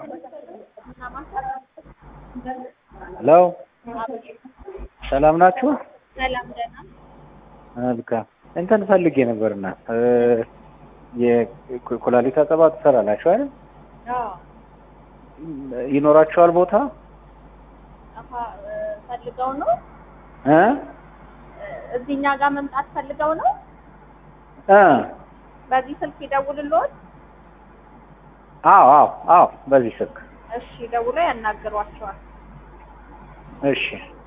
ሄሎ ሰላም ናችሁ? ሰላም ደህና። መልካም እንትን ፈልጌ ነበርና የኩላሊት አጠባ ትሰራላችሁ አይደል? አዎ ይኖራችኋል ቦታ አፋ ፈልገው ነው እ እዚህ እኛ ጋር መምጣት ፈልገው ነው። እ በዚህ ስልክ ይደውልልዎት። አዎ አዎ አዎ በዚህ ስልክ እሺ ደውሎ ያናግሯቸዋል። እሺ